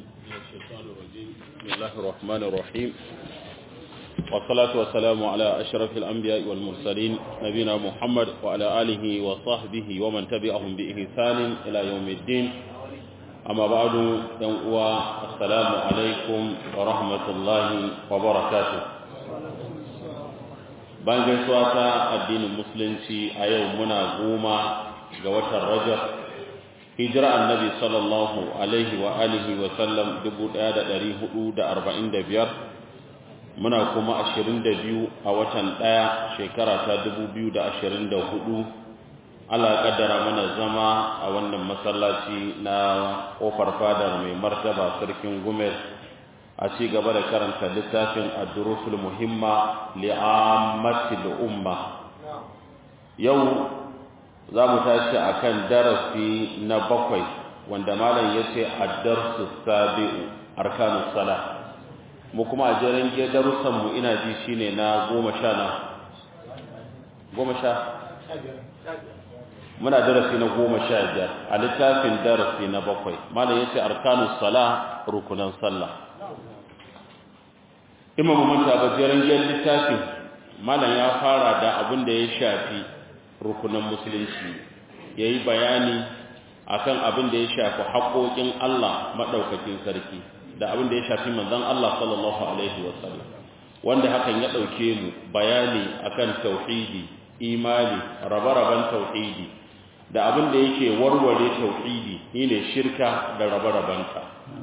من الشيطان الرجيم بسم الله الرحمن الرحيم والصلاة والسلام على أشرف الأنبياء والمرسلين نبينا محمد وعلى آله وصحبه ومن تبعهم بإحسان إلى يوم الدين أما بعد يوم السلام عليكم ورحمة الله وبركاته bayan gaisuwa ta addinin musulunci a yau muna goma ga watan rajab hijira annabi sallallahu alaihi wa alihi wa sallam 1445 muna kuma 22 a watan ɗaya shekara ta 2024 Allah kaddara mana zama a wannan masallaci na kofar fadar mai martaba sarkin gumel a ci gaba da karanta littafin ad-durusul muhimma li'ammatil umma yau za mu tashi akan darasi na bakwai wanda malam yace ad-darsu sabi'u arkanus salah mu kuma a jeren ge darussan mu ina ji shine na goma sha na goma sha muna darasi na goma sha biyar a littafin darasi na bakwai malam yace arkanus salah rukunan sallah imam manta ba jeren gen littafin malam ya fara da abin da ya shafi rukunan musulunci ya yi bayani akan abin da ya shafi haƙoƙin Allah maɗaukakin sarki da abin da ya shafi manzon Allah sallallahu alaihi wasallam wanda hakan ya ɗauke mu bayani akan tauhidi imani rabe-raben tauhidi da abin da yake warware tauhidi shine shirka da rabe-rabenta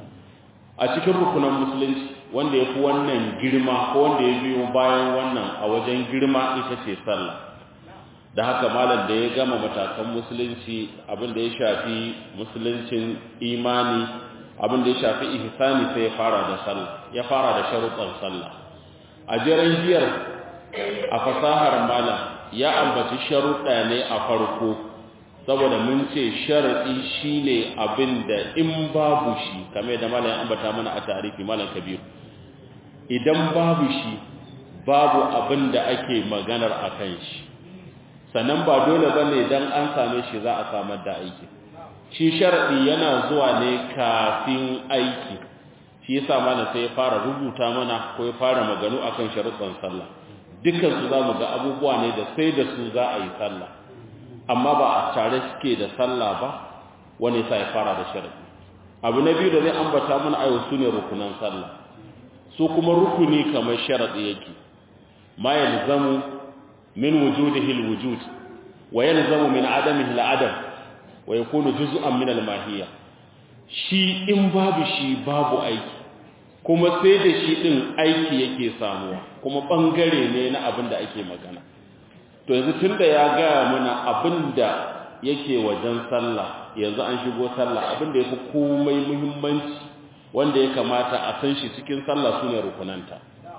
a cikin rukunan musulunci wanda ya fi wannan girma ko wanda ya biyo bayan wannan a wajen girma ita ce sallah da haka malam da ya gama matakan musulunci abin da ya shafi musuluncin imani abin da ya shafi ihsani sai ya fara da sallah ya fara da sharuɗan sallah a jiran jiyar a fasahar malam ya ambaci sharuɗa ne a farko saboda mun ce sharaɗi shine abin da in babu shi kamar da malam ya ambata mana a tarihi malam kabiru idan babu shi babu abin da ake maganar a kan shi sannan ba dole ba ne don an same shi za a samar da aiki shi sharaɗi yana zuwa ne kafin aiki shi yasa mana sai ya fara rubuta mana ko ya fara maganu akan sharuɗan sallah dukkan su zamu ga abubuwa ne da sai da su za a yi sallah amma ba a tare suke da sallah ba wani sai ya fara da sharaɗi abu na biyu da zai ambata mana ayo su ne rukunan sallah su kuma rukuni kamar sharaɗi yake ma yalzamu min wujudihi alwujud wa yalzamu min adamihi aladam wa yakunu juz'an min almahiyya shi in babu shi babu aiki kuma sai da shi din aiki yake samuwa kuma bangare ne na abin da ake magana to yanzu tunda ya ga mana abin da yake wajen sallah yanzu an shigo sallah abin da yafi komai muhimmanci wanda ya kamata a san shi cikin sallah sune rukunanta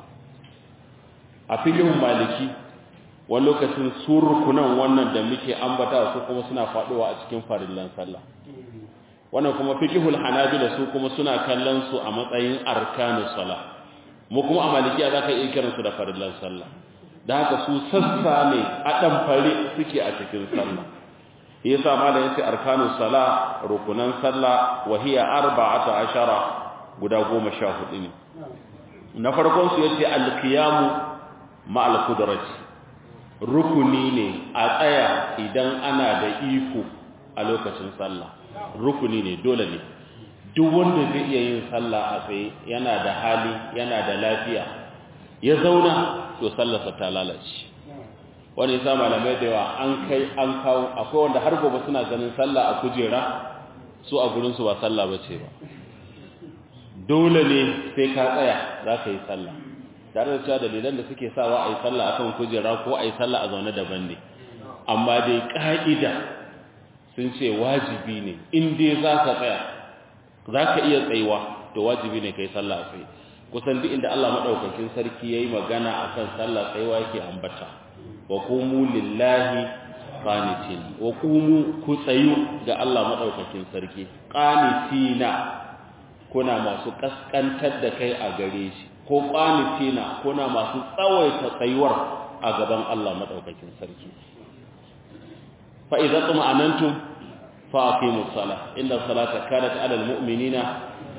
a filin maliki wani lokacin su rukunan wannan da muke ambata su kuma suna faduwa a cikin farillan sallah wannan kuma fiqhul hanabila su kuma suna kallon su a matsayin arkanus salah mu kuma a malikiya zaka iya kiran su da farillan sallah da haka su sassa ne a dan fare suke a cikin sallah yasa malam yace arkanus salah rukunan sallah wa hiya arba'ata ashara guda 14 ne na farkon su yace al-qiyamu ma'al qudrati rukuni ne a tsaya idan ana da iko a lokacin sallah rukuni ne dole ne duk wanda zai iya yin sallah a tsaye yana da hali yana da lafiya ya zauna to sallarsa ta lalace wani yasa malamai da yawa an kai an kawo akwai wanda har gobe suna ganin sallah a kujera su a gurin su ba sallah bace ba dole ne sai ka tsaya za ka yi sallah tare da cewa dalilan da suke sawa a yi sallah akan kujera ko a yi sallah a zaune daban ne amma dai ƙa'ida sun ce wajibi ne in dai za ka tsaya za ka iya tsayuwa to wajibi ne ka yi sallah a tsaye kusan duk inda Allah maɗaukakin sarki ya yi magana a kan sallah tsayuwa yake ambata wa kumu lillahi qanitin wa kumu ku tsayu ga Allah maɗaukakin sarki qanitina kuna masu kaskantar da kai a gare shi ko qanitina kuna masu tsawaita tsayuwar a gaban Allah madaukakin sarki fa idza tuma'anantum fa aqimus salah inna salata kanat 'ala al-mu'minina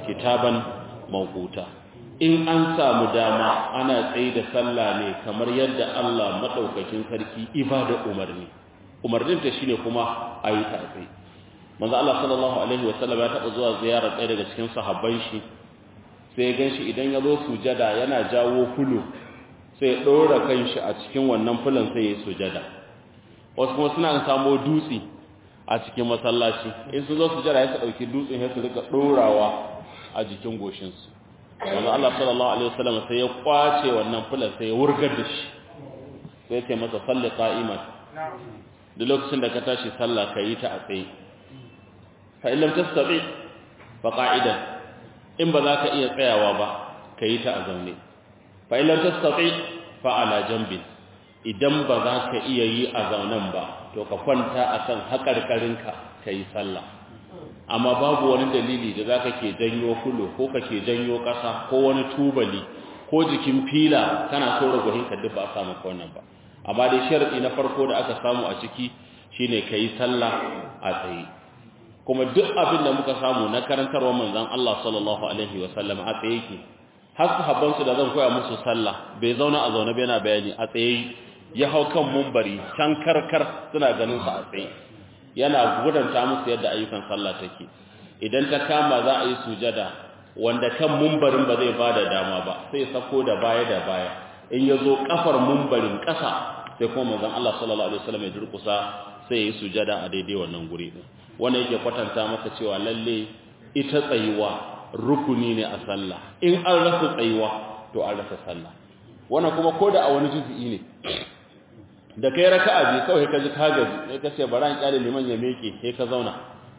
kitaban mawquta in an samu dama ana tsaye da sallah ne kamar yadda Allah madaukakin sarki ibada umarni umarnin ta shine kuma ayi ta tsaye manzo Allah sallallahu alaihi wasallam ya taba zuwa ziyarar ɗaya daga cikin sahabban shi sai ya ganshi idan ya zo sujada yana jawo fulu sai ya dora kanshi a cikin wannan fulan sai ya sujada wasu kuma suna samo dutse a cikin masallaci in sun zo sujada ya dauki dutsen ya su rika dorawa a jikin goshin su manzo Allah sallallahu alaihi wasallam sai ya kwace wannan fulan sai ya wurgar da shi sai ya ce masa salli qa'iman duk lokacin da ka tashi sallah kai ta a tsaye fa in lam tastati fa qa'idan in ba za ka iya tsayawa ba ka yi ta a zaune fa in lam tastati fa ala janbin idan ba za ka iya yi a zaunen ba to ka kwanta akan haƙarƙarinka ka yi sallah amma babu wani dalili da za ka ke janyo kulo ko ka ke janyo ƙasa ko wani tubali ko jikin fila kana so ragohinka duk ba a samu ka wannan ba amma dai sharadi na farko da aka samu a ciki shine ka yi sallah a tsaye kuma duk abin da muka samu na karantarwar manzon Allah sallallahu alaihi wasallam a tsaye yake har sahabban su da zan koya musu sallah bai zauna a zaune bai yana bayani a tsaye ya hau kan mumbari can karkar suna ganin sa a tsaye yana gudanta musu yadda ayyukan sallah take idan ta kama za a yi sujada wanda kan mumbarin ba zai bada dama ba sai sako da baya da baya in ya zo kafar mumbarin ƙasa sai kuma manzon Allah sallallahu alaihi wasallam ya durkusa sai ya yi sujada a daidai wannan guri din wannan yake kwatanta maka cewa lalle ita tsayuwa rukuni ne a sallah in an rasa tsayuwa to an rasa sallah wannan kuma koda a wani juzu'i ne da kai raka'a bi kawai ka ji ka gaji sai ka ce bara an kyale liman ya meke sai ka zauna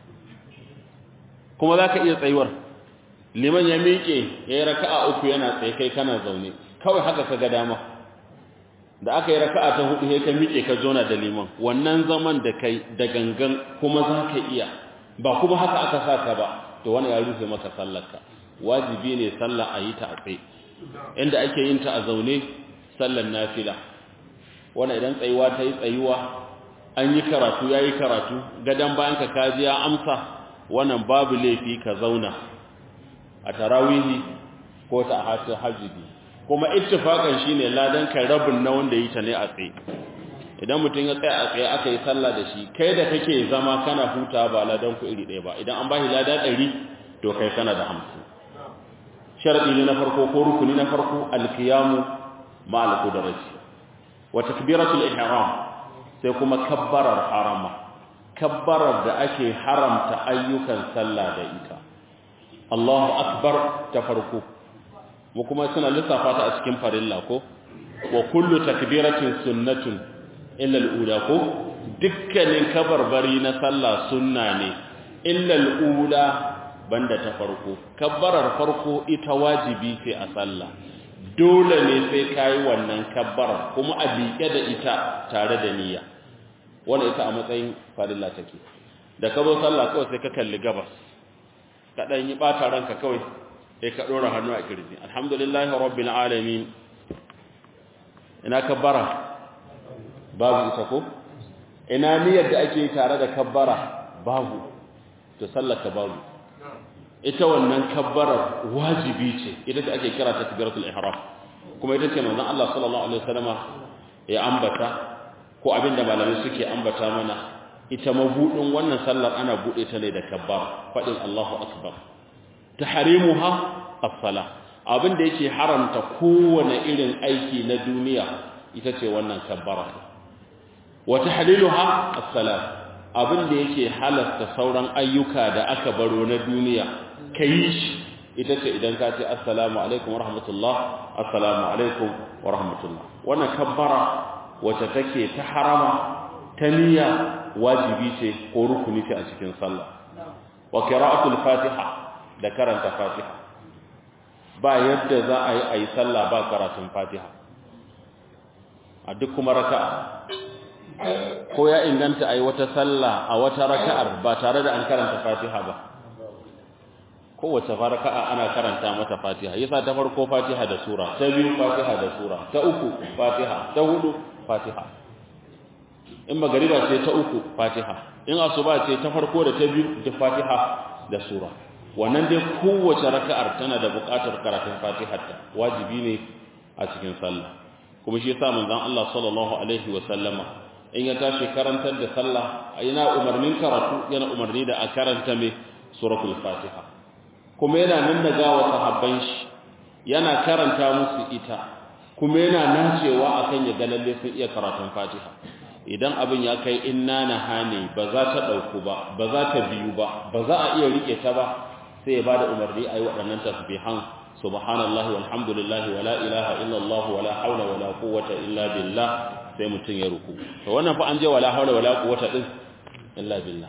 kuma zaka iya tsayuwar liman ya meke yayi raka'a uku yana tsaye kai kana zaune kawai haka ka ga dama da aka yi raka'a ta hudu sai ka miƙe ka zona da liman wannan zaman da kai da gangan kuma za ka iya ba kuma haka aka saka ba to wani ya rufe maka sallarka wajibi ne sallah a yi ta a tsaye inda ake yin ta a zaune sallar nafila wani idan tsayuwa ta yi tsayuwa an yi karatu ya yi karatu gadon bayan ka kaji ya amsa wannan babu laifi ka zauna a tarawihi ko ta hatu hajjibi kuma ittifaqan shine ladan kai rabin na wanda yi ta ne a tsaye idan mutum ya tsaya a tsaye aka yi sallah da shi kai da kake zama kana huta ba ladan ku iri ɗaya ba idan an bashi lada ɗari to kai kana da hamsin sharadi ne na farko ko rukuni na farko alkiyamu ma alqudrati wa takbiratul ihram sai kuma kabbarar harama kabbarar da ake haramta ayyukan sallah da ita Allahu akbar ta farko mu kuma suna lissafa ta a cikin farilla ko wa kullu takbiratin sunnatun illa al-ula ko dukkanin kabarbari na sallah sunna ne illa al-ula banda ta farko kabbarar farko ita wajibi ce a sallah dole ne sai kai wannan kabbarar kuma a bike da ita tare da niyya wannan ita a matsayin farilla take da ka zo sallah kawai sai ka kalli gabas ka dan yi bata ranka kawai sai ka dora hannu a kirji alhamdulillahi rabbil alamin ina kabbara babu ita ko ina niyyar da ake tare da kabbara babu to sallaka babu ita wannan kabbarar wajibi ce ita da ake kira ta takbiratul ihram kuma ita ce manzon Allah sallallahu alaihi wasallama ya ambata ko abinda malamai suke ambata mana ita mabudin wannan sallar ana bude ta ne da kabbar fadin Allahu akbar tahrimuha as-salah abin da yake haramta kowane irin aiki na duniya ita ce wannan kabbara wa tahliluha as-salat abin da yake halasta sauran ayyuka da aka baro na duniya kai shi ita ce idan ka ce assalamu alaikum wa rahmatullah assalamu alaikum wa rahmatullah wannan kabbara wacce take ta harama ta niyya wajibi ce ko rukuni ce a cikin sallah wa qira'atul fatiha da karanta fatiha ba yadda za a yi a yi sallah ba karatun fatiha a duk kuma raka'a ko ya inganta a yi wata sallah a wata raka'ar ba tare da an karanta fatiha ba kowace raka'a ana karanta mata fatiha yasa ta farko fatiha da sura ta biyu fatiha da sura ta uku fatiha ta hudu fatiha in magariba ce ta uku fatiha in asuba ce ta farko da ta biyu da fatiha da sura wannan dai kowace raka'ar tana da buƙatar karatun fatiha ta wajibi ne a cikin sallah kuma shi yasa manzon Allah sallallahu alaihi wa sallama in ya tashi karantar da sallah yana umarnin karatu yana umarni da a karanta mai suratul fatiha kuma yana nan daga wa sahabban shi yana karanta musu ita kuma yana nacewa akan ya ga lalle sun iya karatun fatiha idan abin ya kai inna na hane ba za ta dauku ba ba za ta biyu ba ba za a iya rike ta ba sai ya bada umarni ayi waɗannan tasbihan subhanallahi walhamdulillahi wala ilaha illallah wala haula wala quwwata illa billah sai mutun ya ruku to wannan fa an je wala haula wala quwwata din illa billah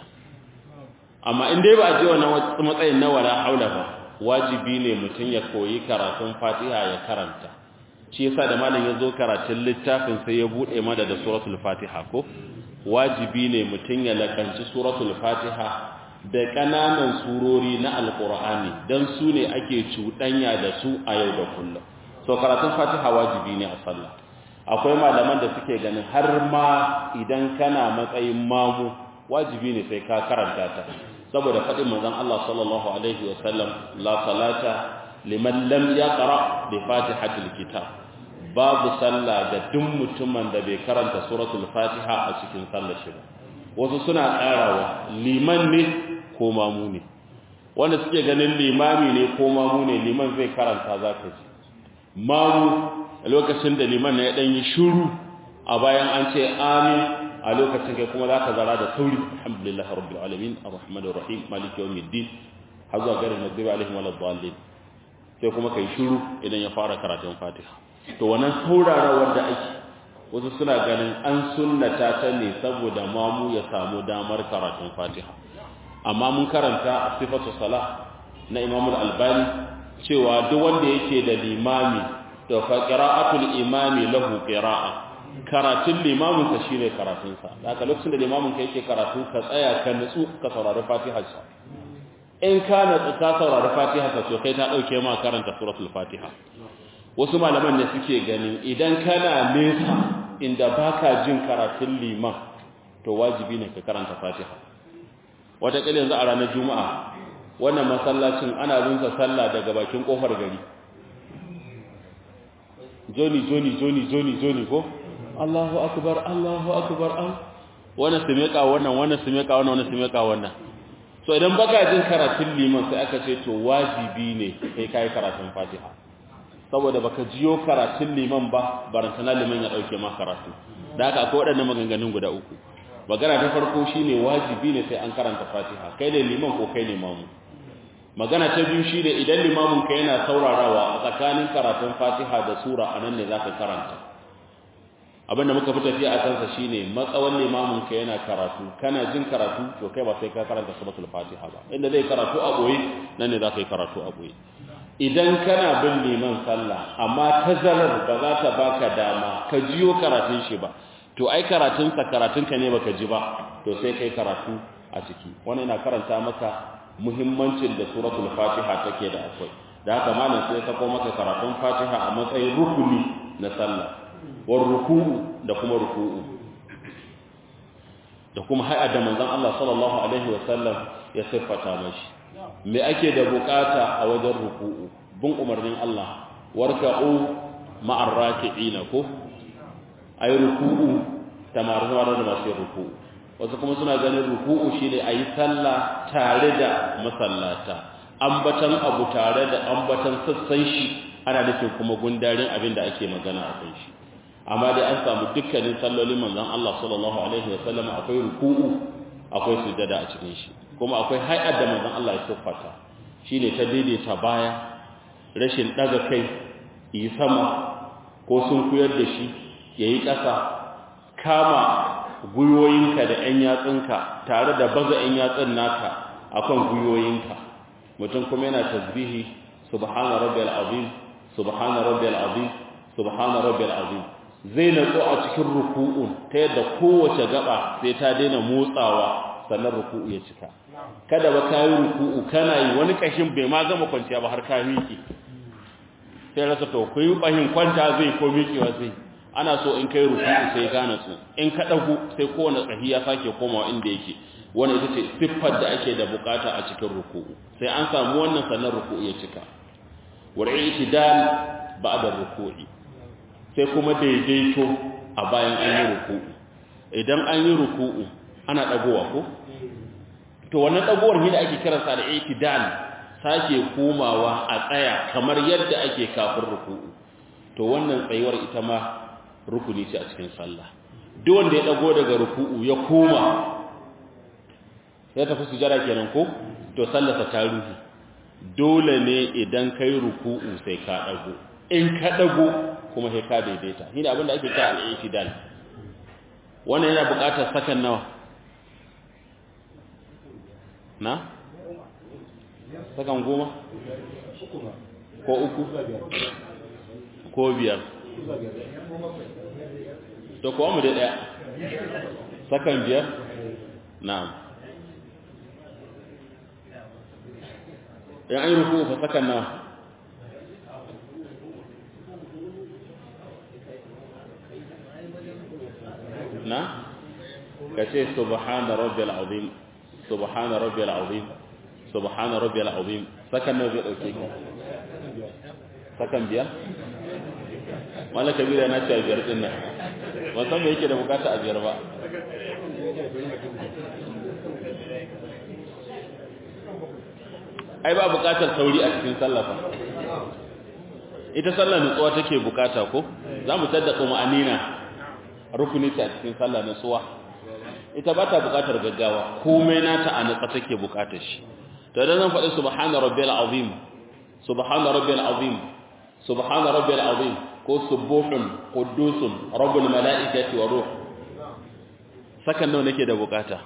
amma in dai ba a je wannan matsayin na wala haula ba wajibi ne mutun ya koyi karatun Fatiha ya karanta shi yasa da malam ya zo karatun littafin sai ya bude mana da suratul Fatiha ko wajibi ne mutun ya lakanci suratul Fatiha da ƙananan surori na alƙur'ani don su ne ake cuɗanya da su a yau da kullum so karatun fatiha wajibi ne a sallah akwai malaman da suke ganin har ma idan kana matsayin mamu wajibi ne sai ka karanta ta saboda faɗin manzon Allah sallallahu alaihi wa sallam la salata liman lam yaqra bi fatihatil kitab babu sallah da duk mutumin da bai karanta suratul fatiha a cikin sallar shi ba wasu suna ƙarawa liman ne ko mamu ne wanda suke ganin limami ne ko mamu ne liman zai karanta za ka ji mamu a lokacin da liman na ya ɗanyi shuru a bayan an ce amin a lokacin kai kuma za ka zara da sauri alhamdulillah rabbil alamin arrahmanir rahim maliki yawmiddin har zuwa garin magribi alaihim wal dallin sai kuma kai shuru idan ya fara karatun fatiha to wannan saurarawar da ake wasu suna ganin an sunnata ta ne saboda mamu ya samu damar karatun fatiha amma mun karanta a sifatu sala na imam al-albani cewa duk wanda yake da limami to fa qira'atul imami lahu qira'a karatun limamin ka shine karatun sa haka lokacin da limamin ka yake karatu ka tsaya ka nutsu ka saurari fatiha sa in ka nutsu ka saurari fatiha sa to kai ta dauke ma karanta suratul fatiha wasu malaman ne suke ganin idan kana nesa inda baka jin karatun liman to wajibi ne ka karanta fatiha wataƙila yanzu a ranar juma'a wannan masallacin ana rinsa sallah daga bakin ƙofar gari joni joni joni joni joni ko allahu akbar allahu akbar an wannan su meka wannan wannan su meka wannan wannan su meka wannan so idan baka jin karatun liman sai aka ce to wajibi ne kai kai karatun fatiha saboda baka jiyo karatun liman ba barantana liman ya dauke ma karatu da haka akwai waɗannan maganganun guda uku magana ta farko shine wajibi ne sai an karanta Fatiha kai ne liman ko kai ne mamu magana ta biyu shine idan limamin ka yana saurarawa a tsakanin karatun Fatiha da sura anan ne zaka karanta abinda muka fi tafiya a kansa shine matsawan limamin ka yana karatu kana jin karatu to kai ba sai ka karanta suratul Fatiha ba inda zai karatu a boye nan ne zaka yi karatu a boye idan kana bin liman sallah amma tazarar ba za ta baka dama ka jiyo karatun shi ba to ai karatunsa karatunka ne baka ji ba to sai kai karatu a ciki wannan ina karanta maka muhimmancin da suratul fatiha take da akwai da haka malam sai ta ko maka karatun fatiha a matsayin rukuni na sallah war ruku'u da kuma ruku'u da kuma hay'a da manzon Allah sallallahu alaihi wasallam ya siffata mashi me ake da bukata a wajen ruku'u bin umarnin Allah warka'u ma'ar raki'ina ko a yi ruku'u tamar zama da masu yin ruku'u wasu kuma suna ganin ruku'u shi ne a yi sallah tare da masallata ambatan abu tare da ambatan sassan shi ana nufin kuma gundarin abin da ake magana a kan shi amma dai an samu dukkanin sallolin manzon Allah sallallahu alaihi wa sallam akwai ruku'u akwai sujada a cikin shi kuma akwai hay'ar da manzon Allah ya siffata shine ta daidaita baya rashin daga kai yi sama ko sun kuyar da shi ya yi ƙasa kama gwiwoyinka da ‘yan yatsunka tare da baza ‘yan yatsun naka a kan gwiwoyinka mutum kuma yana tasbihi subhana rabbiyal azim subhana rabbiyal azim subhana rabbiyal azim zai natsu a cikin ruku'un ta yadda kowace gaba sai ta daina motsawa sannan ruku'u ya cika kada ba ka yi ruku'u kana yi wani kashin bai ma gama kwanciya ba har ka miƙe sai rasa to ku yi ɓahin kwanta zai ko miƙewa zai ana so in kai ruku'u sai ka natsu in ka dagu sai kowane tsahi ya sake komawa inda yake wannan ita ce siffar da ake da bukata a cikin ruku'u sai an samu wannan sannan ruku'u ya cika wal i'tidal ba'da ruku'i sai kuma daidaito a bayan an yi ruku'u idan an yi ruku'u ana dagowa ko to wannan dagowar ne da ake kiransa da i'tidal sake komawa a tsaya kamar yadda ake kafin ruku'u to wannan tsayuwar ita ma rukuni ce a cikin sallah duk wanda ya dago daga ruku'u ya koma ya tafi sujada kenan ko to sallarsa ta ruhi dole ne idan kai ruku'u sai ka dago in ka dago kuma sai ka daidaita shine abin da ake kira al-i'tidal wannan yana buƙatar sakan nawa na sakan goma ko uku ko biyar to kuwa mu da ɗaya sakan biyar na'am in an yi ruku fa sakan nawa na ka ce subhana rabbil azim subhana rabbil azim subhana rabbil azim sakan nawa zai dauke ka sakan biyar wala kabira na ce biyar din nan wasan me yake da bukata a biyar ba ai ba bukatar sauri a cikin sallah fa ita sallah nutsuwa take bukata ko za mu tada kuma anina rukuni ta cikin sallah nutsuwa ita ba ta bukatar gaggawa komai nata a nutsa take bukatar shi to idan zan faɗi subhana rabbil azim subhana rabbil azim subhana rabbil azim ko subuhun quddusun rabbul malaikati wa ruh sakan nawa nake da bukata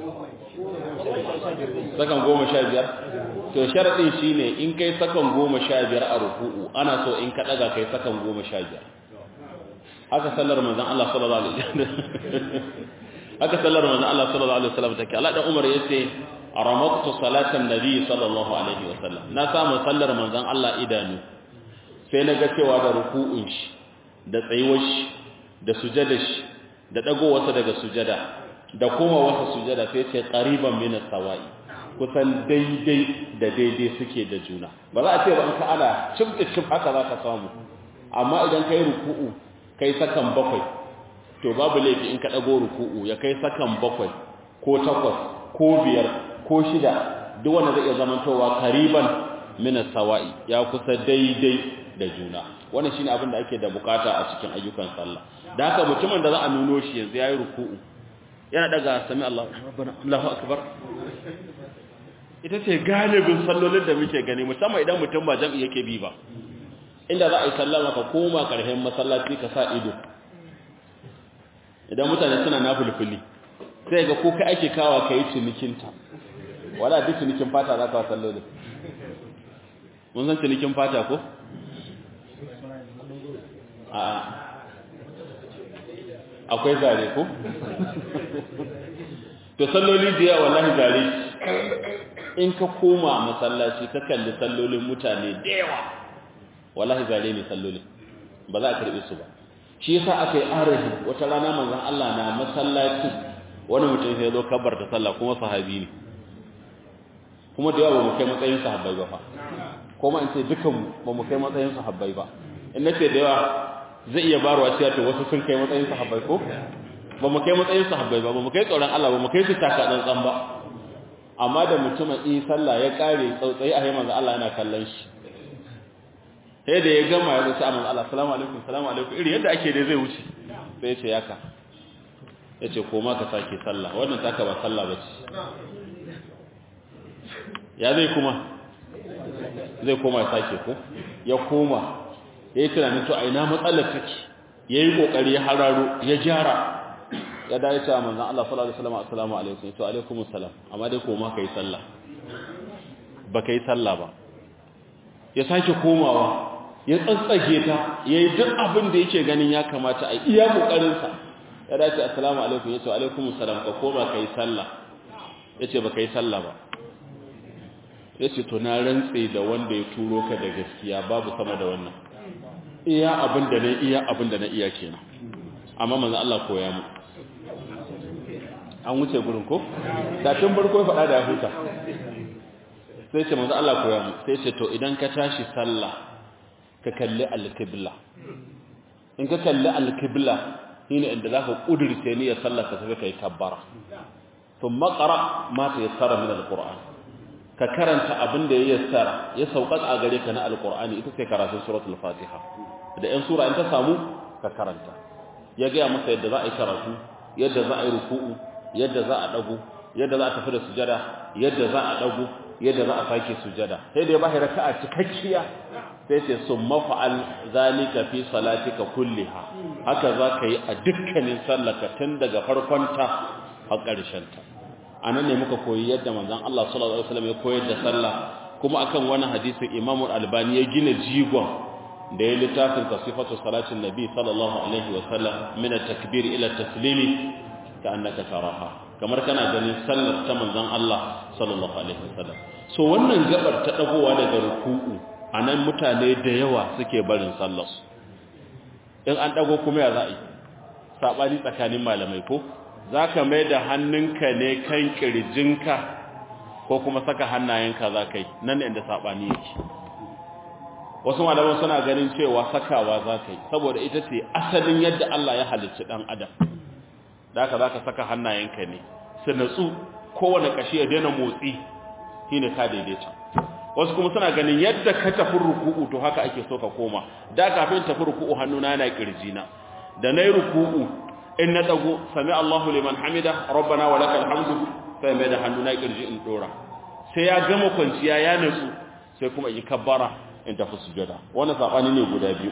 sakan goma sha biyar to sharadin shine in kai sakan goma sha biyar a ruku'u ana so in ka daga kai sakan goma sha biyar haka sallar manzon Allah sallallahu alaihi wasallam haka sallar manzon Allah sallallahu alaihi wasallam take Allah dan Umar yace aramatu salatan nabi sallallahu alaihi wasallam na samu sallar manzon Allah idanu sai na ga cewa da ruku'un shi da tsayuwar shi da sujada shi da dagowarsa daga sujada da kuma wasa sujada sai ce qariban min as-sawa'i kusan daidai da daidai suke da juna ba za a ce ba in ka ana cimta cim haka za ka samu amma idan kai ruku'u kai sakan bakwai to babu laifi in ka dago ruku'u ya kai sakan bakwai ko takwas ko biyar ko shida duk wanda zai iya zamantowa qariban min as-sawa'i ya kusa daidai da juna wannan shine abin da ake da bukata a cikin ayyukan sallah da haka mutumin da za a nuno shi yanzu yayi ruku'u yana daga sami Allah rabbana Allahu akbar ita ce galibin sallolin da muke gani musamman idan mutum ba jam'i yake bi ba inda za a yi sallama ka koma karshen masallaci ka sa ido idan mutane suna nafulfuli sai ga ko kai ake kawa kai cinikinta wala duk cinikin fata za ka wa sallolin mun san cinikin fata ko a akwai zare ko to salloli da yawa wallahi zare in ka koma masallaci ka kalli sallolin mutane da yawa wallahi zare ne sallolin ba za a karbe su ba shi yasa aka yi arahi wata rana manzon Allah na masallaci wani mutum sai zo kabbar ta sallah kuma sahabi ne kuma da yawa ba mu kai matsayin sahabbai ba fa kuma in ce dukan ba mu kai matsayin sahabbai ba in nace da yawa zai iya barwa cewa to wasu sun kai matsayin sahabbai ko ba mu kai matsayin sahabbai ba ba mu kai tsoron Allah ba mu kai su taka tsantsan ba amma da mutumin yi sallah ya kare tsautsayi a manzo Allah yana kallon shi sai da ya gama ya ce manzo Allah assalamu alaikum assalamu alaikum iri yadda ake dai zai wuce sai ya ce yaka ya ce koma ka sake sallah wannan taka ba sallah ba ce ya zai kuma zai koma ya sake ko ya koma ya yi tunanin to a ina matsalar take ya yi ƙoƙari ya hararo ya gyara ya dace cewa manzan Allah sallallahu alaihi wasallam assalamu alaikum to alaikum assalam amma dai koma kai sallah ba kai sallah ba ya sake komawa ya tsantsage ta yayi duk abin da yake ganin ya kamata a iya kokarin sa ya dace assalamu alaikum ya ce alaikum assalam ka koma kai sallah yace ba kai sallah ba yace to na rantse da wanda ya turo ka da gaskiya babu sama da wannan iya abin da na iya abin da na iya kenan amma manzo Allah koya mu an wuce gurin ko da tun farko ya faɗa da ya huta sai ce manzo Allah koya mu sai ce to idan ka tashi sallah ka kalli alqibla in ka kalli alqibla shine inda zaka kudurce ni ya sallah ka tafi kai kabbara thumma qara ma tayassara min alquran ka karanta abin da ya yassara ya sauƙaƙa a gare ka na alqur'ani ita ce karatun suratul fatiha da yan sura in ta samu ka karanta ya ga masa yadda za a yi karatu yadda za a yi ruku'u yadda za a dago yadda za a tafi da sujada yadda za a dago yadda za a sake sujada sai da ya bashi raka'a cikakkiya sai ce summa fa'al zalika fi salatika kulliha haka za ka yi a dukkanin sallaka tun daga farkonta har ƙarshen ta anan ne muka koyi yadda manzon Allah sallallahu alaihi wasallam ya koyar da sallah kuma akan wani hadisin Imam Al-Albani ya gina jigon da ya littafin sifatu salatin nabi sallallahu alaihi wasallam min at-takbir ila at-taslimi ka annaka taraha kamar kana ganin sallar ta manzon Allah sallallahu alaihi wasallam so wannan gabar ta dagowa daga ruku'u anan mutane da yawa suke barin sallar su in an dago kuma ya za'i sabani tsakanin malamai ko zaka mai da hannunka ne kan kirjinka ko kuma saka hannayenka zakai nan ne inda sabani yake wasu malaman suna ganin cewa sakawa zakai saboda ita ce asalin yadda Allah ya halicci dan adam da haka zaka saka hannayenka ne su natsu kowane kashi ya daina motsi shine ka daidaita wasu kuma suna ganin yadda ka tafi ruku'u to haka ake so ka koma da kafin tafi ruku'u hannuna yana kirjina da nayi ruku'u in na dago sami Allahu liman hamida rabbana wa lakal hamdu sai mai da hannuna kirji in dora sai ya gama kwanciya ya natsu sai kuma yi kabbara in tafi sujada wannan sabani ne guda biyu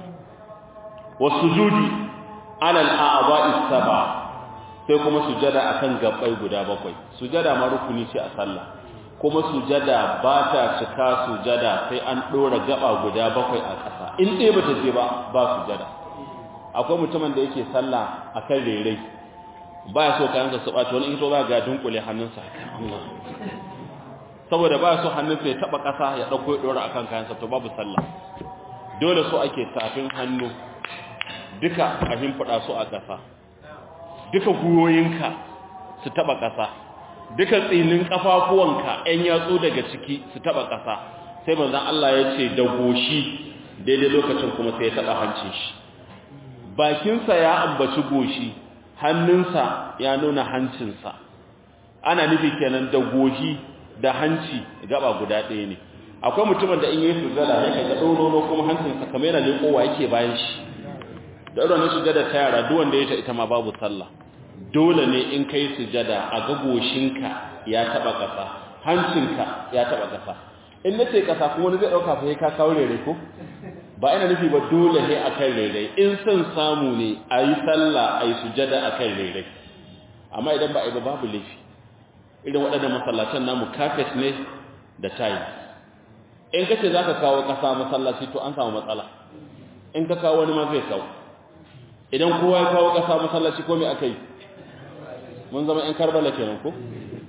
wasujudi ala al-a'dha'i sab'a sai kuma sujada akan gabbai guda bakwai sujada ma rukuni ce a sallah kuma sujada ba ta cika sujada sai an dora gaba guda bakwai a ƙasa in dai bata je ba ba sujada akwai mutumin da yake sallah akan rere baya so kayan su ɓaci wani ito za ga dunkule hannunsa Allah saboda baya so hannunsa ya taba ƙasa ya dauko ya dora akan kayansa to babu sallah dole so ake tafin hannu duka a himfada su a ƙasa duka guyoyinka su taba ƙasa duka tsinin kafafuwanka ɗan yatsu daga ciki su taba ƙasa sai manzon Allah ya ce da goshi daidai lokacin kuma sai ya taba hancin shi bakinsa ya ambaci goshi hannunsa ya nuna hancinsa ana nufi kenan da goshi da hanci gaba guda ɗaya ne akwai mutumin da in yi sujada ya kaga ɗorono kuma hancinsa kamar yana leƙowa yake bayan shi da irin sujada ta yara duk wanda ya ta ita ma babu sallah dole ne in kai sujada a ga goshinka ya taba ƙasa hancinka ya taba ƙasa in nace ƙasa kuma wani zai ɗauka fa ka kawo rere ko ba ina nufi ba dole ne akan rere in son samu ne a yi sallah a yi sujada akan rere amma idan ba a yi ba babu laifi irin waɗannan masallacin namu carpet ne da tiles in kace zaka kawo ƙasa masallaci to an samu matsala in ka kawo wani ma zai kawo idan kowa ya kawo ƙasa masallaci ko me akai mun zama ƴan Karbala kenan ko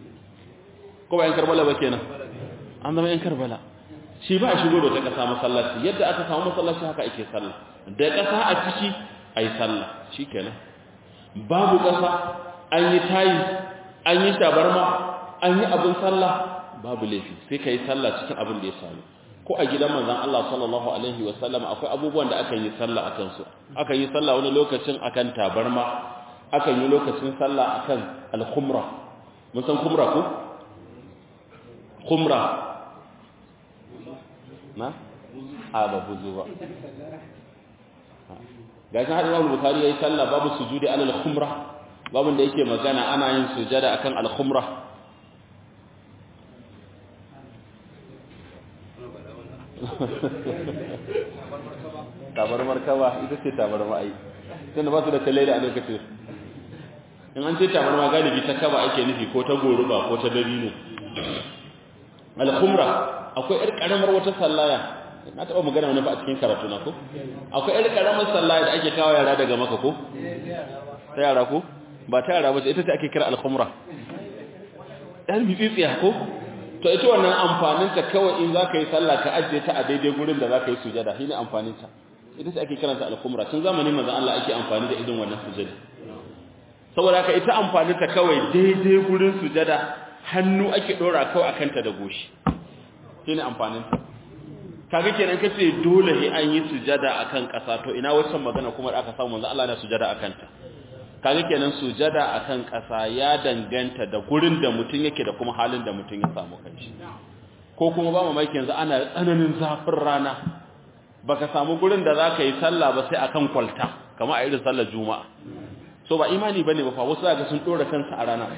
ko ba ƴan Karbala ba kenan an zama ƴan Karbala shi ba a shigo da ta ƙasa masallaci yadda aka samu masallaci haka ake sallah da ƙasa a ciki ayi sallah shikenan babu ƙasa an yi tayi an yi shabarma an yi abin sallah babu laifi sai ka yi sallah cikin abin da ya sami ko a gidan manzan Allah sallallahu alaihi wa sallam akwai abubuwan da aka yi sallah akan su aka yi sallah wani lokacin akan tabarma akan yi lokacin sallah akan al-khumra mun san khumra ko khumra na a ba buzu ba ga shi hadin Imam Bukhari yayi sallah babu sujudi alal khumra babun da yake magana ana yin sujada akan al-khumra tabar markaba ita ce tabar ma'ai tunda ba su da kalle da a lokacin in an ce tabar ma galibi ta kaba ake nufi ko ta goruba ko ta dabino al-khumra akwai yar karamar wata sallaya na taba magana wani ba a cikin karatu na ko akwai yar karamar sallaya da ake kawo yara daga maka ko ta yara ko ba ta yara ba ita ce ake kira al-khumra dan bitsiya ko to ita wannan amfaninta kawai in za ka yi sallah ka ajiye ta a daidai gurin da za ka yi sujada shi ne amfaninta ita ce ake karanta al-kumra tun zamanin manzon Allah ake amfani da irin wannan sujada saboda haka ita amfani ta kawai daidai gurin sujada hannu ake dora kawai akan ta da goshi shine amfanin ta kaga kenan kace dole sai an yi sujada akan kasa to ina wancan magana kuma da aka samu manzo Allah na sujada akan ta kaga kenan sujada akan kasa ya danganta da gurin da mutun yake da kuma halin da mutun ya samu kanshi ko kuma ba mamaki yanzu ana tsananin zafin rana baka samu gurin da zaka yi sallah ba sai akan kwalta kamar a irin sallar juma'a so ba imani bane ba fa wasu zaka sun dora kansa a rana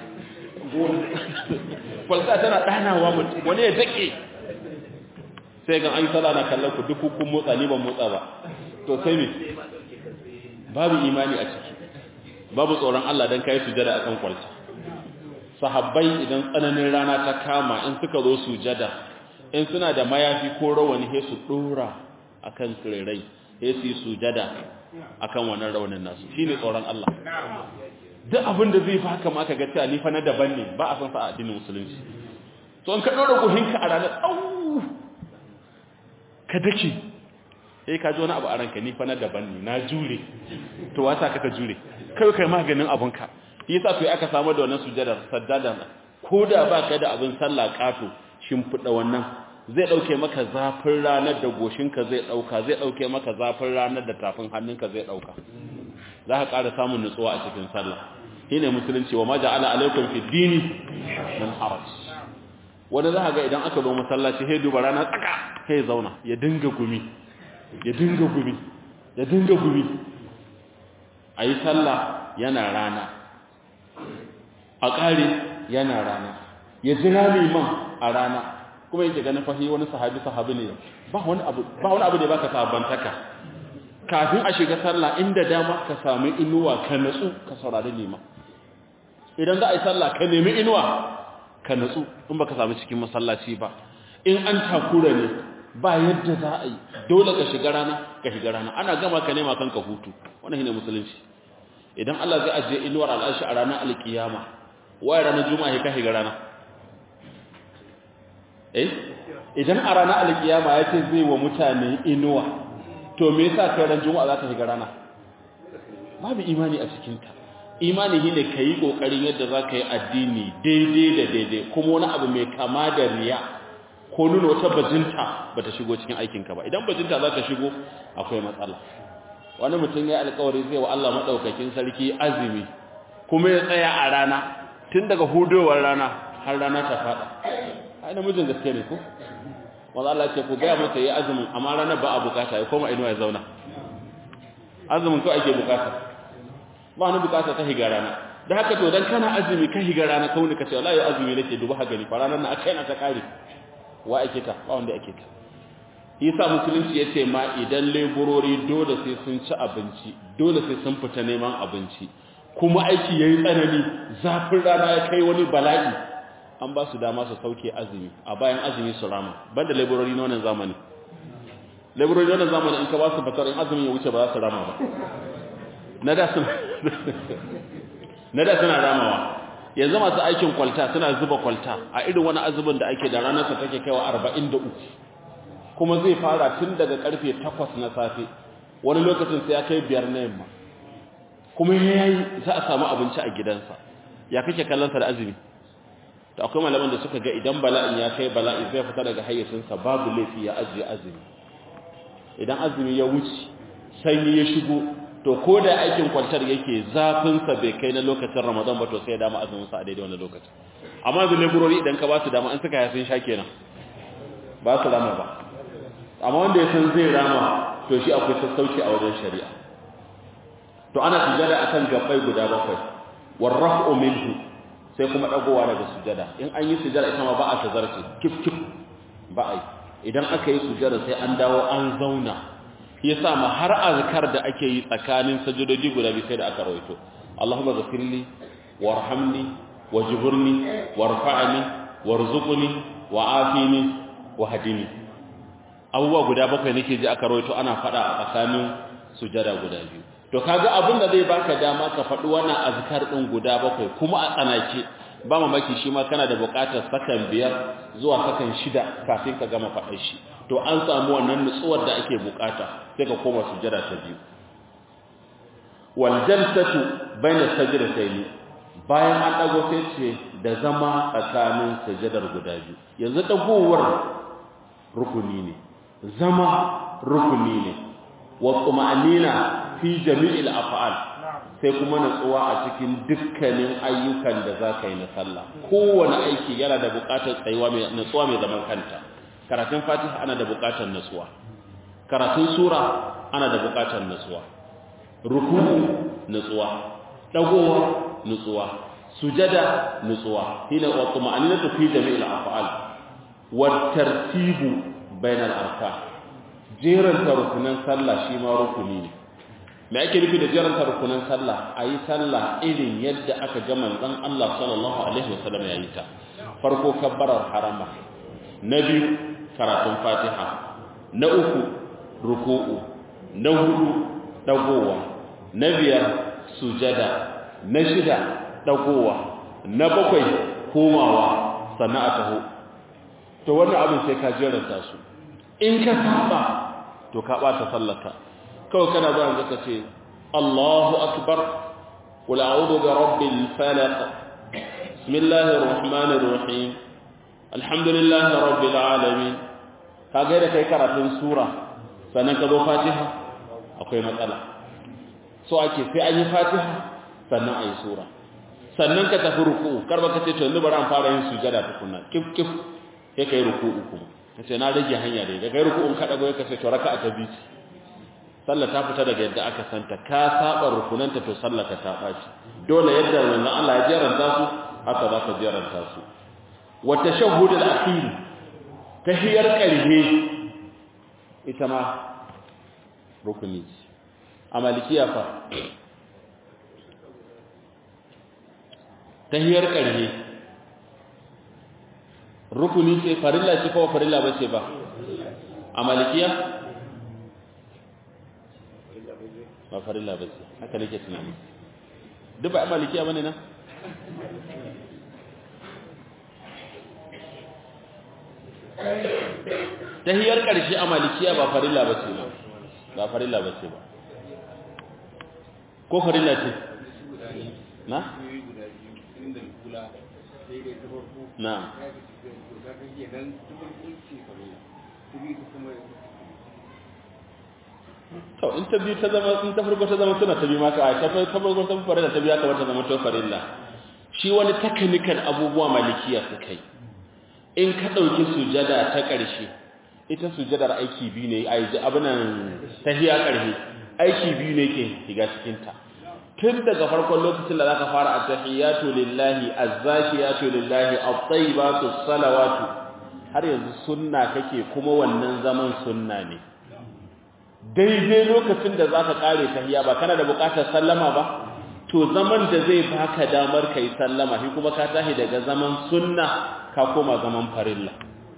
kwalta tana danawa mutum wani ya dake sai ga an sallah na kallon ku duk kun motsa ni ban motsa ba to sai me babu imani a ciki babu tsoron Allah dan kai sujada akan kwalta sahabbai idan tsananin rana ta kama in suka zo sujada in suna da mayafi ko rawani sai su dora akan kirai sai su yi sujada akan wannan rawanin nasu shine tsoron Allah duk abin da zai baka ma ka ga cewa ni fa na daban ne ba a san sa a addinin musulunci to in ka dora guhinka a ranar au ka dake eh ka ji wani abu a ranka ni fa na daban ne na jure to wata ka ka jure kai kai maganin abunka yasa to aka samu da wannan sujadar saddada ko da baka da abin sallah kato shimfida wannan zai dauke maka zafin ranar da goshinka zai dauka zai dauke maka zafin ranar da tafin hannunka zai dauka za ka ƙara samun nutsuwa a cikin sallah shine musulunci wa maja'ala alaikum fi dini min haraj wanda za ga idan aka zo masallaci sai duba rana tsaka sai zauna ya dinga gumi ya dinga gumi ya dinga gumi ayi sallah yana rana a ƙare yana rana ya jira liman a rana kuma yake ganin fahi wani sahabi sahabi ne ba wani abu ba wani abu da baka sabantaka kafin a shiga sallah inda dama ka sami inuwa ka natsu ka saurari liman idan za a yi sallah ka nemi inuwa ka natsu in baka sami cikin masallaci ba in an takura ne ba yadda za a yi dole ka shiga rana ka shiga rana ana gama ka nema kanka hutu wannan shine musulunci idan Allah zai ajiye inuwar al'arshi a ranar alkiyama waye ranar juma'a ka shiga rana eh idan a ranar alkiyama ya ce zai wa mutane inuwa to me yasa kai ran juma'a za ka shiga rana babu imani a cikin ta imani shine kai kokarin yadda za ka yi addini daidai da daidai kuma wani abu mai kama da riya ko nuna wata bajinta bata shigo cikin aikin ka ba idan bajinta za ta shigo akwai matsala wani mutum ya alƙawari zai wa Allah madaukakin sarki azumi kuma ya tsaya a rana tun daga hudowar rana har rana ta fada ai namijin gaske ne ko wanda Allah ce ku gaya masa yi azumin amma ranar ba a bukata ya koma inuwa ya zauna azumin ko ake bukata ba wani bukata ta higa rana da haka to dan kana azumi ka higa rana kauni ka ce wallahi azumi nake dubu haka ni fa ranar na akai na ta kare wa ake ka ba wanda ake ka yasa musulunci yace ma idan leburori dole sai sun ci abinci dole sai sun fita neman abinci kuma aiki yayi tsanani zafin rana ya kai wani bala'i an ba su dama su sauke azumi a bayan azumi su rama banda laborori na wannan zamani laborori na wannan zamani in ka ba su fatar in azumin ya wuce ba za su rama ba na da suna na da suna ramawa yanzu masu aikin kwalta suna zuba kwalta a irin wani azumin da ake da ranar sa take kaiwa 43 kuma zai fara tun daga karfe 8 na safe wani lokacin sai ya kai biyar na yamma kuma yayi za a samu abinci a gidansa ya kake kallon sa da azumi to akwai malaman da suka ga idan bala'in ya kai bala'i zai fita daga hayyacinsa babu laifi ya ajiye azumi idan azumi ya wuce sanyi ya shigo to ko da aikin kwantar yake zafinsa bai kai na lokacin ramadan ba to sai ya dama azuminsa a daidai wannan lokacin amma da laburori idan ka ba su dama an suka yafin sha kenan ba su rama ba amma wanda ya san zai rama to shi akwai sassauci a wajen shari'a to ana sujada akan gabbai guda bakwai warraf'u minhu sai kuma dagowa daga sujada in an yi sujada ita ma ba a tazarce kif kif ba ai idan aka yi sujada sai an dawo an zauna yasa ma har azkar da ake yi tsakanin sajudodi guda biyu sai da aka rawaito Allahumma ghfirli warhamni wajburni warfa'ni warzuqni wa'afini wahdini abubuwa guda bakwai nake ji aka rawaito ana fada a tsakanin sujada guda biyu to kaga abin da zai baka dama ka faɗi wannan azkar din guda bakwai kuma a tsanake ba mamaki shi ma kana da buƙatar sakan biyar zuwa sakan shida kafin ka gama faɗar shi to an samu wannan nutsuwar da ake buƙata sai ka koma sujada ta biyu wal jalsatu baina sajdatayn bayan an dago sai ce da zama tsakanin sajadar guda biyu yanzu dagowar rukuni ne zama rukuni ne wa tuma'anina fi jami'il af'al sai kuma natsuwa a cikin dukkanin ayyukan da za ka yi na sallah kowane aiki yana da buƙatar tsayuwa mai natsuwa mai zaman kanta karatun fatiha ana da buƙatar natsuwa karatun sura ana da buƙatar natsuwa ruku'u natsuwa dagowa natsuwa sujada natsuwa hina wa tuma'aninatu fi jami'il af'al wa tartibu bainal arkan jeran rukunan sallah shi ma rukuni ne me ake nufi da jeran rukunan sallah ayi sallah irin yadda aka ga manzon Allah sallallahu alaihi wasallam yayi ta farko kabbarar harama na biyu karatun fatiha na uku ruku'u na hudu dagowa na biyar sujada na shida dagowa na bakwai komawa sannan a taho to wannan abin sai ka jeranta su in ka saba to ka bata sallaka kawai kana zuwa yanzu ka ce Allahu akbar qul a'udhu bi rabbil falaq bismillahir rahmanir rahim alhamdulillahi rabbil alamin ka ga da kai karatun sura sannan ka zo fatiha akwai matsala so ake sai an yi fatiha sannan ayi sura sannan ka tafi ruku'u kar ba ka ce to yanzu bari an fara yin sujada tukunna kif kif sai kai ruku'u kuma kace na rage hanya dai daga ruku'un ka dago kace to raka'a ta biyu sallah ta fita daga yadda aka santa ka saba rukunanta to sallah ka ta baci dole yadda wannan Allah ya jaranta su haka za ka jaranta su wa tashahhud al-akhir tahiyar karhe ita ma rukuni a malikiya fa tahiyar karhe rukuni ce farilla ce ko farilla ba ce ba a malikiya ba farilla ba ce haka nake tunani duk ba a malikiya bane na tahiyar karshe a malikiya ba farilla ba ce ba ba farilla ba ce ba ko farilla ce na na to in ta biyu ta zama in ta farko ta zama suna ta biyu maka a ta farko ta fara da ta biya kamar ta zama to farilla shi wani technical abubuwa malikiya su kai in ka dauki sujada ta karshe ita sujadar aiki biyu ne a yi abinan tahiya karshe aiki biyu ne ke shiga cikin ta tun daga farkon lokacin da zaka fara at-tahiyatu lillahi az-zakiyatu lillahi at-tayyibatu salawatu har yanzu sunna kake kuma wannan zaman sunna ne daidai lokacin da zaka kare tahiya ba kana da bukatar sallama ba to zaman da zai baka damar kai sallama shi kuma ka tahi daga zaman sunna ka koma zaman farilla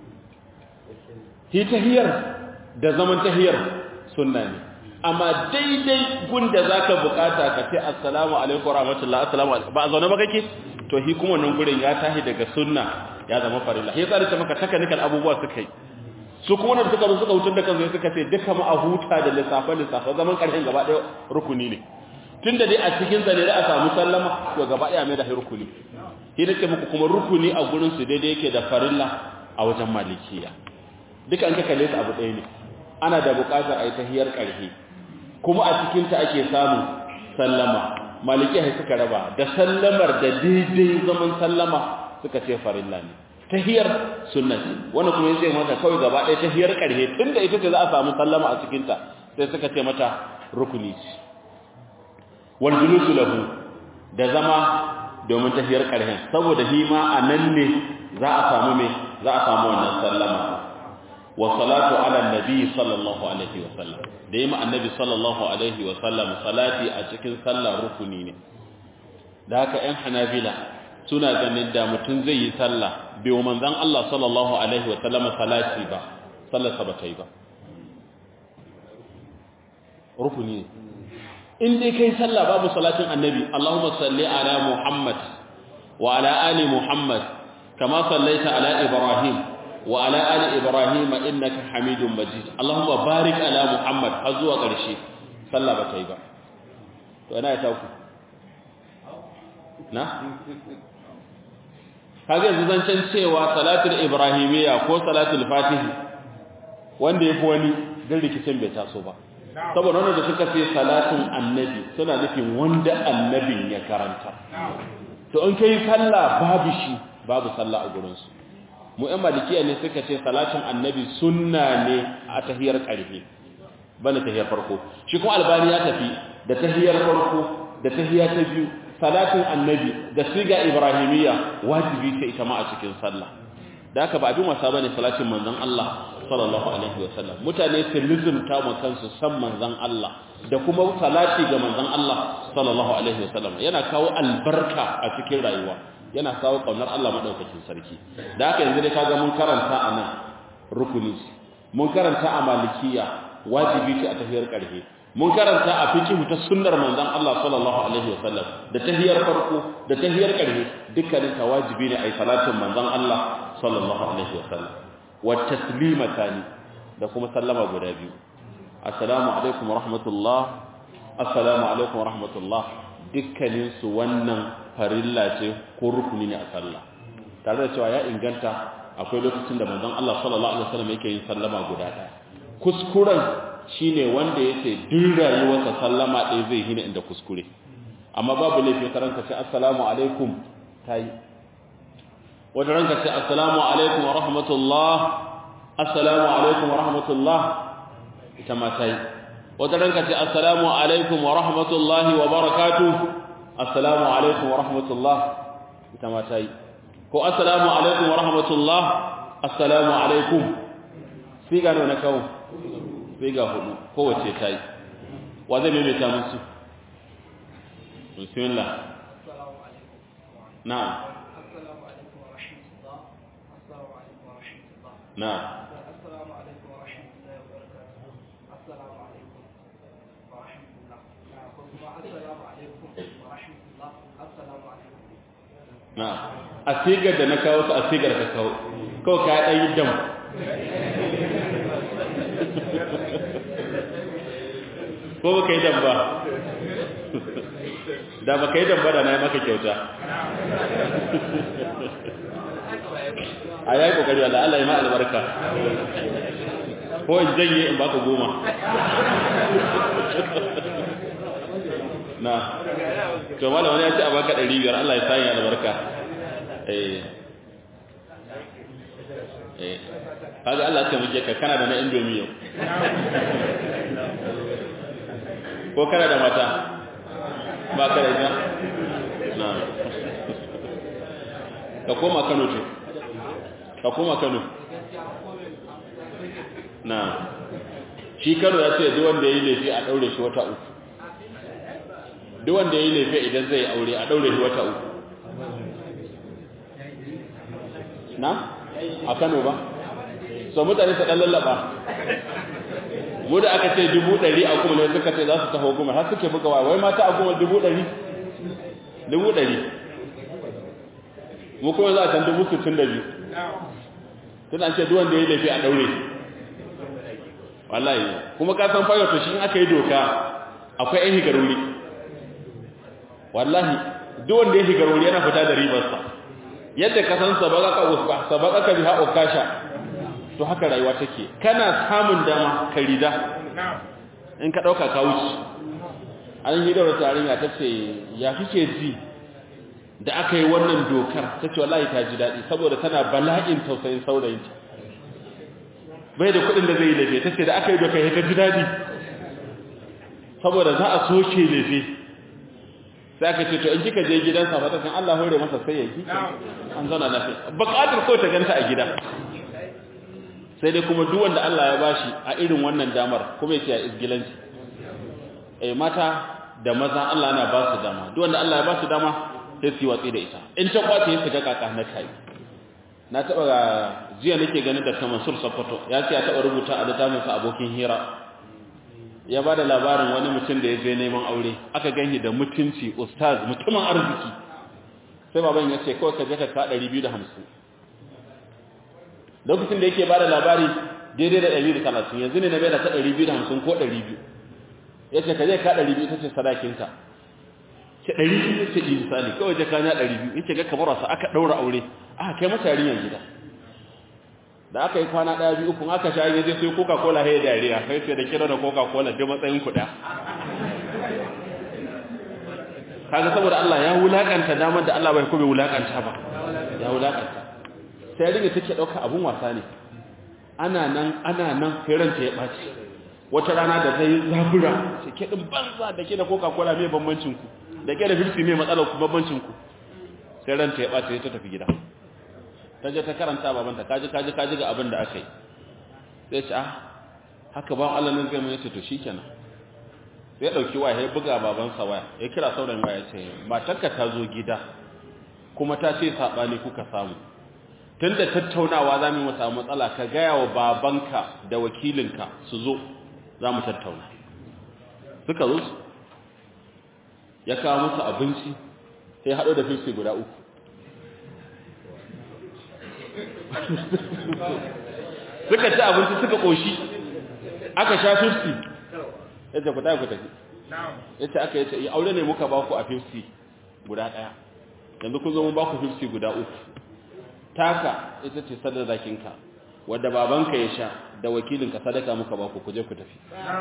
shi tahiyar da zaman tahiyar sunna ne amma daidai gunda zaka bukata ka ce assalamu alaikum warahmatullahi assalamu alaikum ba a zaune ba kake to shi kuma wannan gurin ya tahi daga sunna ya zama farilla sai tsari ta maka technical abubuwa suka yi su kuma wanda suka zo suka hutar da kansu suka ce duka ma a huta da lissafe lissafe zaman karshen gaba ɗaya rukuni ne tunda dai a cikin sa ne da a samu sallama to gaba ɗaya mai da rukuni shi nake muku kuma rukuni a gurin su daidai yake da farilla a wajen malikiya duka an ka kalle su abu ɗaya ne ana da buƙatar a yi tahiyar ƙarfi kuma a cikin ta ake samun sallama malikiya suka raba da sallamar da daidai zaman sallama suka ce farilla ne tahiyar sunna ce wannan kuma yace mata kawai gaba ɗaya tahiyar ƙarhe tunda ita ce za a samu sallama a cikin ta sai suka ce mata rukuni ce wal julusu lahu da zama domin tahiyar ƙarhen saboda shi ma anan ne za a samu me za a samu wannan sallama wa salatu ala nabi sallallahu alaihi wa sallam da yi ma annabi sallallahu alaihi wa sallam salati a cikin sallah rukuni ne da haka ƴan hanabila suna ganin da mutum zai yi sallah bai wa manzan Allah sallallahu Alaihi wasallama salati ba sallarsa ba ta yi ba rukuni ne in dai kai sallah babu salatin annabi Allahumma salli ala Muhammad wa ala ali Muhammad kama sallaita ala Ibrahim wa ala ali Ibrahim innaka Hamidum Majid Allahumma barik ala Muhammad har zuwa ƙarshe sallah ba ta yi ba to ina ya taku na kaga yanzu zancen cewa salatul ibrahimiyya ko salatul fatihi wanda yafi wani dan rikicin bai taso ba saboda wanda da suka ce salatin annabi suna nufin wanda annabin ya karanta to in kai sallah babu shi babu sallah a gurin su mu ɗan malikiya ne suka ce salatin annabi sunna ne a tahiyar ƙarfi bana tahiyar farko shi kuma albani ya tafi da tahiyar farko da tahiya ta biyu salatin annabi da siga ibrahimiyya wajibi ce ita ma a cikin sallah da haka ba abin wasa bane salatin manzon Allah sallallahu alaihi wasallam mutane su lizumta mu kansu san manzon Allah da kuma salati ga manzon Allah sallallahu alaihi wasallam yana kawo albarka a cikin rayuwa yana kawo kaunar Allah madaukakin sarki da haka yanzu dai kaga mun karanta anan rukuni mun karanta a malikiya wajibi ce a tafiyar karfe mun karanta a fiqh ta sunnar manzon Allah sallallahu alaihi wasallam da tahiyar farko da tahiyar karfe dukkanin ta wajibi ne ai salatin manzon Allah sallallahu alaihi wasallam wa taslimatani da kuma sallama guda biyu assalamu alaikum wa rahmatullah assalamu alaikum wa rahmatullah dukkanin su wannan farilla ce ko rukuni ne a sallah tare da cewa ya inganta akwai lokacin da manzon Allah sallallahu alaihi wasallam yake yin sallama guda ɗaya kuskuren shine wanda yace duk rayuwarsa sallama ɗaya zai hina inda kuskure amma babu laifi ka ranka ce assalamu alaikum tayi wanda ranka ce assalamu alaikum wa rahmatullah assalamu alaikum wa rahmatullah ita ma tayi wanda ranka ce assalamu alaikum wa rahmatullahi wa barakatuh assalamu alaikum wa rahmatullah ita ma tayi ko assalamu alaikum wa rahmatullah assalamu alaikum siga ne na kawo siga hudu kowace tayi wa zai maimaita musu bismillah na'am na'am السلام عليكم ورحمة الله وبركاته السلام عليكم ورحمة الله السلام عليكم ورحمة الله السلام عليكم na a sigar da na kawo su a sigar ka kawo kawai ka ɗan yi dam ko ba ka yi dam ba da ba ka yi dam ba da na yi maka kyauta a yayi kokari wanda Allah ya ma albarka ko in janye in baka goma na to malam wani ya ce a baka 500 Allah ya sanya albarka eh eh kaga Allah ya muke ka kana da na indomie yau ko kana da mata ba ka da ita na ka koma Kano to ka koma Kano na shi Kano ya ce duk wanda yayi laifi a daure shi wata uku duk wanda yayi laifi idan zai aure a daure shi wata uku na a Kano ba so mutane su dan lallaba mu da aka ce dubu ɗari a kuma ne suka ce za su taho goma har suke buga wai mata a goma dubu ɗari dubu ɗari mu kuma za a can dubu sittin da biyu tun an ce duwanda ya laifi a ɗaure wallahi kuma ka san fayar to shi in aka yi doka akwai yan higaruri wallahi duwanda ya higaruri yana fita da ribarsa yadda ka san sabaka ka biha okasha to haka rayuwa take kana samun dama ka rida in ka ɗauka ka wuce an yi daura tarinya ta ce ya kike ji da aka yi wannan dokar ta ce wallahi ta ji daɗi saboda tana bala'in tausayin saurayinta bai da kuɗin da zai yi lefe ta ce da aka yi dokar ya ta ji daɗi saboda za a soke lefe sai aka ce to in kika je gidansa fata kan Allah hore masa sai ya yi an zauna lafiya buƙatar ko ta ganta a gida sai dai kuma duk wanda Allah ya bashi a irin wannan damar kuma yake a isgilanci eh mata da maza Allah yana ba su dama duk wanda Allah ya ba su dama sai su yi watsi da ita in ta kwace ya shiga kaka na kai na taba jiya nake ganin da ta Mansur Sokoto ya ce ya taba rubuta a littafin sa abokin hira ya ba da labarin wani mutum da ya je neman aure aka ganshi da mutunci ustaz mutumin arziki sai baban ya ce kawai ka je ka ka 250 lokacin da yake ba da labari daidai da 130 yanzu ne na bai da ta 250 ko 200 ya ce ka je ka 200 ta ce sadakinka ce ɗari biyu ce yi misali kawai jaka na ɗari biyu yake ga kamar wasa aka ɗaura aure aka kai masa yarinyar gida da aka yi kwana ɗaya biyu kun aka sha yaje sai coca cola ya dariya kai sai da kira da coca cola duk matsayin kuɗa kaga saboda Allah ya wulakanta damar da Allah bai kuma wulakanta ba ya wulakanta sai ringa take dauka abun wasa ne ana nan ana nan sai ranta ya baci wata rana da zai zabura sai ke din banza da ke da coca cola mai bambancin ku da ke da filfi mai matsalar ku bambancin ku sai ranta ya baci ta tafi gida ta je ta karanta babanta kaji kaji kaji ga abin da aka yi sai ce ah haka ba Allah nan zai mai ce to shikenan sai dauki waya ya buga babansa waya ya kira sauran waya ce matarka ta zo gida kuma ta ce sabani kuka samu tunda tattaunawa zamu mu samu matsala ka gaya wa babanka da wakilinka su zo zamu tattauna suka zo ya kawo musu abinci sai hado da fifi guda uku suka ci abinci suka koshi aka sha 50 yace ku tafi ku tafi yace aka yace yi aure ne muka ba ku a 50 guda daya yanzu kun zo mun ba ku 50 guda uku taka ita ce sadakinka wanda babanka ya sha da wakilinka sadaka muka ba ku kuje ku tafi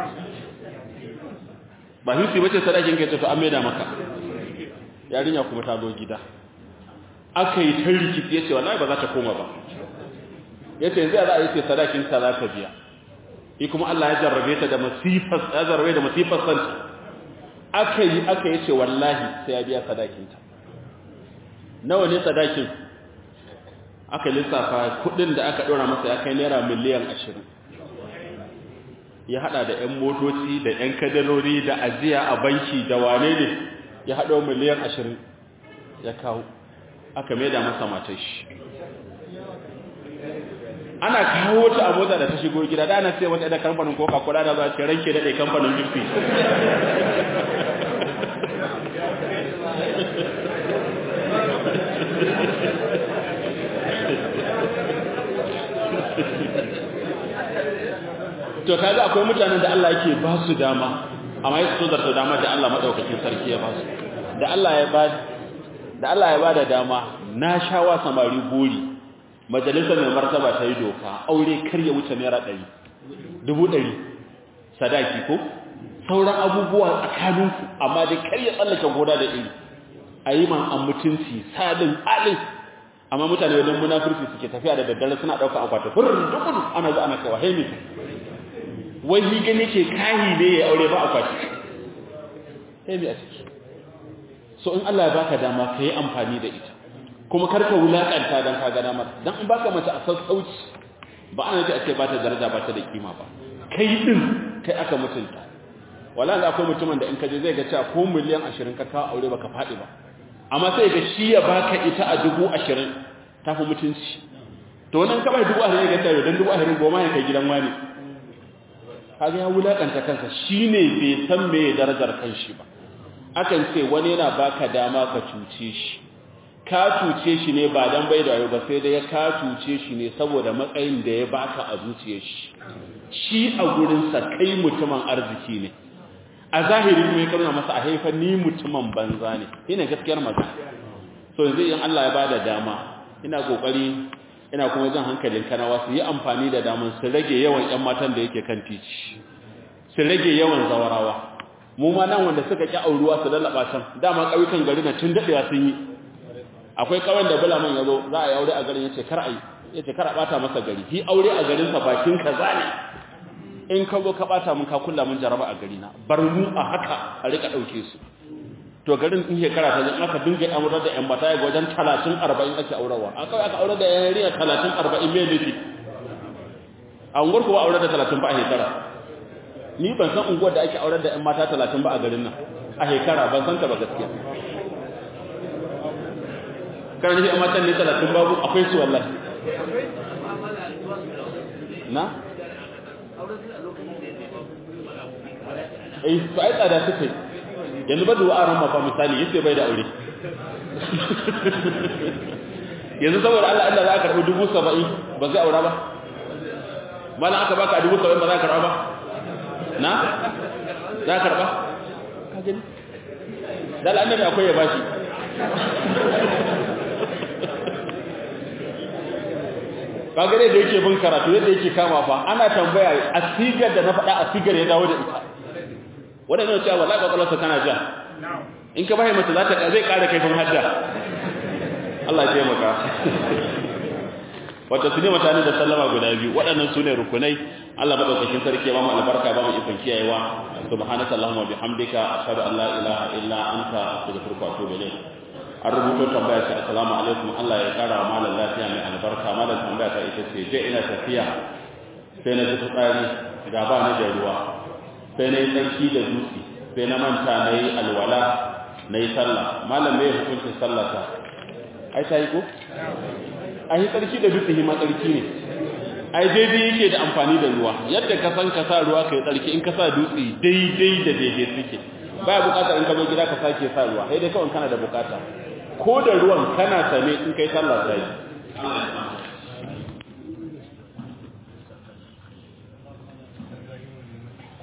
ba 50 bace sadakinka yace to an maida maka yarinya kuma ta zo gida aka yi ta rikici yace wallahi ba za ta koma ba yace yanzu za a yi ce sadakinka za ta biya shi kuma Allah ya jarrabe ta da masifar ya jarrabe da masifar santa aka yi aka yace wallahi sai ya biya sadakinta nawa ne sadakin aka lissafa kudin da aka dora masa ya kai naira miliyan 20 ya hada da ƴan motoci da ƴan kadarori da ajiya a banki da wane ne ya hado miliyan 20 ya kawo aka maida masa matar shi ana kawo ta a motsa da ta shigo gida da ana sai wata da kamfanin coca cola da za ce ranke daɗe kamfanin jirfi to kaga akwai mutanen da Allah yake ba su dama amma yake so zarta dama da Allah madaukakin sarki ya ba su da Allah ya ba da Allah ya ba da dama na shawa samari buri majalisar mai martaba ta yi doka aure kar ya wuce naira ɗari dubu ɗari sadaki ko sauran abubuwa tsakaninku amma dai kar ya tsallake goda da iri a yi man an mutunci sadin alin amma mutane wajen munafurci suke tafiya da daddare suna ɗauka akwata furin dukudu ana zo ana kawo haimi wai yi gani ke kahi ne ya aure ba akwati haimi a ciki so in Allah ya baka dama ka yi amfani da ita kuma karka wulakanta dan ka gana mata dan in baka mace a sassauci ba ana ji a ce ba ta daraja ba ta da kima ba kai din kai aka mutunta wallahi akwai mutumin da in ka je zai ga cewa ko miliyan 20 ka kawo aure baka fadi ba amma sai ga shi ya baka ita a 20 tafi mutunci to wannan ka bai 20 ga cewa dan 20 goma ya kai gidan wani kaga ya wulakanta kansa shine bai san me darajar kanshi ba akan ce wani yana baka dama ka cuce shi ka cuce shi ne ba dan bai da ba sai dai ka cuce shi ne saboda matsayin da ya baka a zuciyar shi shi a gurin sa kai mutumin arziki ne a zahiri kuma ya karna masa a haifa ni mutumin banza ne ina gaskiyar magana so yanzu in Allah ya bada dama ina kokari ina kuma jan hankalin kanawa su yi amfani da daman su rage yawan ƴan matan da yake kan titi su rage yawan zawarawa mu ma nan wanda suka ki auruwa su lallaba can dama ƙauyukan gari na tun daɗewa sun yi akwai kawai da bulaman ya zo za a yi aure a garin ya ce kar a yi ya ce kar a ɓata masa gari hi aure a garinsa bakin ka ne in ka zo ka ɓata mun ka kulla mun jaraba a garina bar mu a haka a rika ɗauke su to garin in shekara ta zan aka dinga amurar da yan mata ga wajen talatin arba'in ake aurarwa a kawai aka aurar da yan riya talatin arba'in mai nufi a unguwar kuwa aurar da talatin ba a shekara ni ban san unguwar da ake aurar da yan mata talatin ba a garin nan a shekara ban san ta ba gaskiya kan shi amma can ne talatin babu akwai su wallahi na eh to ai tsada suke yanzu ba duwa ran mafa misali yace bai da aure yanzu saboda Allah Allah za ka karbi dubu saba'in ba zai aura ba malan aka baka dubu saba'in ba za ka karba ba na za ka karba ka gani dal annabi akwai ya bashi kaga dai da yake bin karatu yadda yake kama fa ana tambaya a sigar da na faɗa a sigar ya dawo da ita wanda ne cewa wallahi kwakwalwarsa tana ja in ka bai mata za ta zai ƙara kaifin hadda Allah ya taimaka wata su ne mutane da sallama guda biyu waɗannan su ne rukunai Allah madaukakin sarki ya ba mu albarka ba mu ikon kiyayewa subhanaka allahumma bihamdika ashhadu an la ilaha illa anta astaghfiruka wa atubu ilayk an rubuto tambaya ce assalamu alaikum Allah ya kara wa malam lafiya mai albarka malam tambaya ta ita ce je ina tafiya sai na ji fitsari ga ba ni da ruwa sai na yi tsarki da dutse sai na manta na yi alwala na yi sallah malam mai hukuncin sallata ai ta yi ko a yi tsarki da dutse hima tsarki ne ai daidai yake da amfani da ruwa yadda ka san ka sa ruwa ka yi tsarki in ka sa dutse daidai da daidai suke baya bukatar in ka zo gida ka sake sa ruwa sai dai kawai kana da bukata ko da ruwan kana same in kai sallah sai